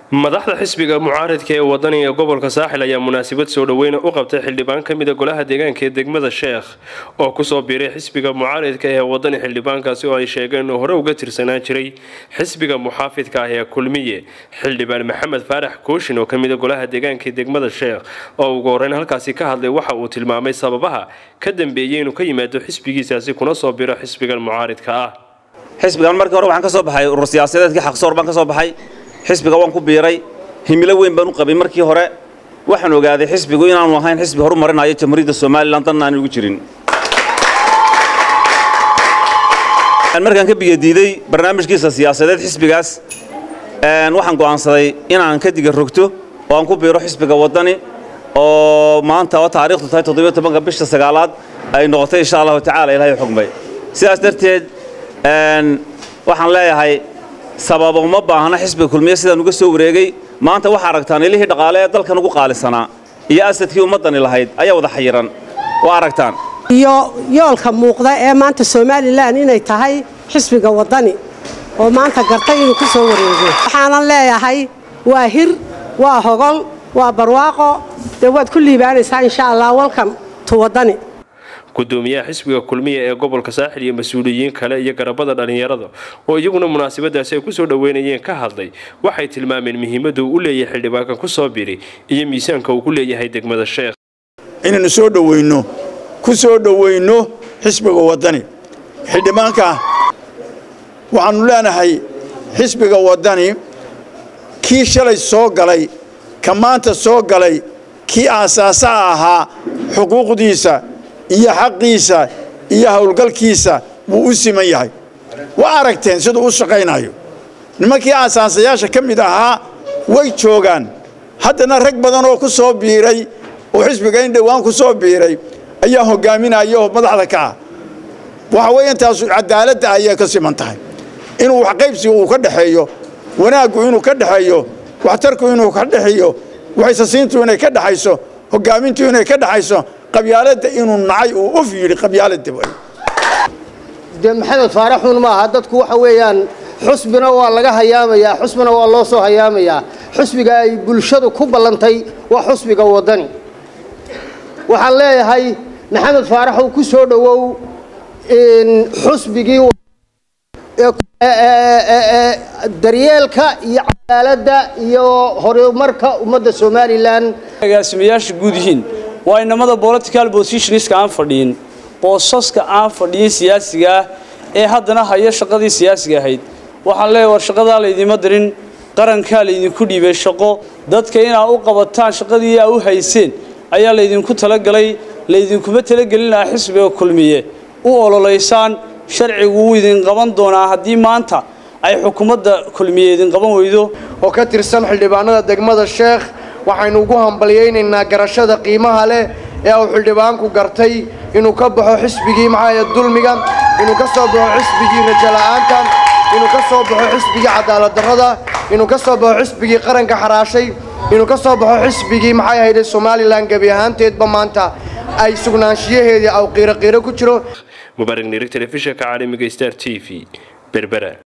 madaxda xisbiga mucaaridka ee wadaniga gobolka saaxil ayaa munaasabad soo dhoweyna u qabtay xildhibaan ka mida golaha deegaanka ee degmada sheekh oo kusoo biiray xisbiga mucaaridka ee wadani xildhibaankaasi oo ay sheegeen inuu hore uga tirsanaan jiray xisbiga muxaafidka ah ee kulmiye xildhibaan maxamed faarax kooshin oo kamida golaha deegaanka ee degmada sheekh oo ugu horeyn halkaasi ka hadlay waxa uu tilmaamay sababaha ka dambeeyey inuu ka yimaado xisbigiisaasi kuna soo biro xisbigan mucaaridka ah xisbigan markii hore waxaan ka soo baxay urur siyaasadeedkii xaqsoor baan ka soo baxay xisbiga waan ku biiray himilo weyn baan u qabay markii hore waxaan ogaaday xisbigu inaanu ahayn xisbi horumarinayo jamhuuriyadda somalilan danna aan ugu jirin markaan ka biyadiiday barnaamijkiisa siyaasadeed xisbigaas waxaan go'aansaday inaan ka diga rogto oo aan ku biiro xisbiga waddani oo maanta oo taariikhdu tahay toddobiyo tobanka bisha sagaalaad ay noqotay insha allahu tacaala ilahay xugmay sidaas darteed waxaan leeyahay sababa uma baahna xisbiga kulmiye sidaan uga soo wareegay maanta waxaa aragtaan ilihii dhaqaale ee dalkan ugu qaalisanaa iyo asadkii ummaddani lahayd ayaa wada xayiran waa aragtaan iyo yoolka muuqda ee maanta somalilan inay tahay xisbiga waddani oo maanta gartay inuu ku soo wareego waxaanan leeyahay waa hir waa hogol waa barwaaqo dee waad ku liibaanaysaa insha allah walkan tu waddani gudoomiyaha xisbiga kulmiya ee gobolka saaxil iyo mas-uuliyiin kale iyo garabada dhallinyarada oo iyaguna munaasabadaasi ay kusoo dhoweynayeen ka hadlay waxay tilmaameen muhiimadda uu u leeyahay xildhibaankan ku soo biri iyo miisaanka uu ku leeyahay degmada sheekh inaynu soo dhoweyno ku soo dhoweyno xisbiga waddani xildhibaanka waxaannu leenahay xisbiga waddani kii shalay soo galay ka maanta soo galay kii aasaasaha ahaa xuquuqdiisa iyo xaqiisa iyo howlgalkiisa wuu u siman yahay waa aragteen siduu u shaqaynayo nimankii aasaasayaasha ka mid ahaa way joogaan haddana rag badan oo ku soo biiray oo xisbiga in dhowaan ku soo biiray ayaa hogaaminaya oo madaxda ka ah waxa weeye intaasu cadaaladda ayay ka siman tahay inuu waxqaybsiga uu ka dhexeeyo wanaaggu inuu ka dhexeeyo waxtarku inuu ka dhexeeyo waxaysasiintu inay ka dhexayso hogaamintu inay ka dhexayso qabyaaladda inuu nacay uu uf yidhi qabyaaladda dee maxamed faaraxuun ma aha dadku waxa weeyaan xusbina waa laga hayaamayaa xusbina waa loo soo hayaamayaa xusbiga ay bulshadu ku ballantay waa xusbiga waddani waxaan leeyahay maxamed faaraxow ku soo dhowow xusbigii daryeelka iyo cadaaladda iyo horumarka ummadda somalilan agaasimayaasha guud yihiin waa inamada political positionska aan fadhiyin boosaska aan fadhiyin siyaasiga ah ee haddana haya shaqadii siyaasiga ahayd waxaan leeyahay war shaqadaa laydima dirin qarankaa laydinku dhiibay shaqo dadka inaa u qabataan shaqadii aa u hayseen ayaa laydinku talagalay laydinkuma talagelin lahaa xisbiga kulmiye u ololaysaan sharcigu wuu idin qaban doonaa haddii maanta ay xukuumadda kulmiye idin qaban weydo oo ka tirsan xildhibaanada degmada sheekh waxaynu ugu hambalyaynaynaa garashada qiimaha leh ee uu xildhibaanku gartay inuu ka baxo xisbigii maxaaya dulmiga inuu ka soo baxo xisbigii rajala'aanta inuu ka soo baxo xisbigii cadaaladdarrada inuu ka soo baxo xisbigii qaranka xaraashay inuu ka soo baxo xisbigii maxay ahayde somalilan gebi ahaanteedba maanta ay sugnaanshiyaheedii aw qiiro qiiro ku jiro mubaarak nirig telefishinka caalamiga star t v berbera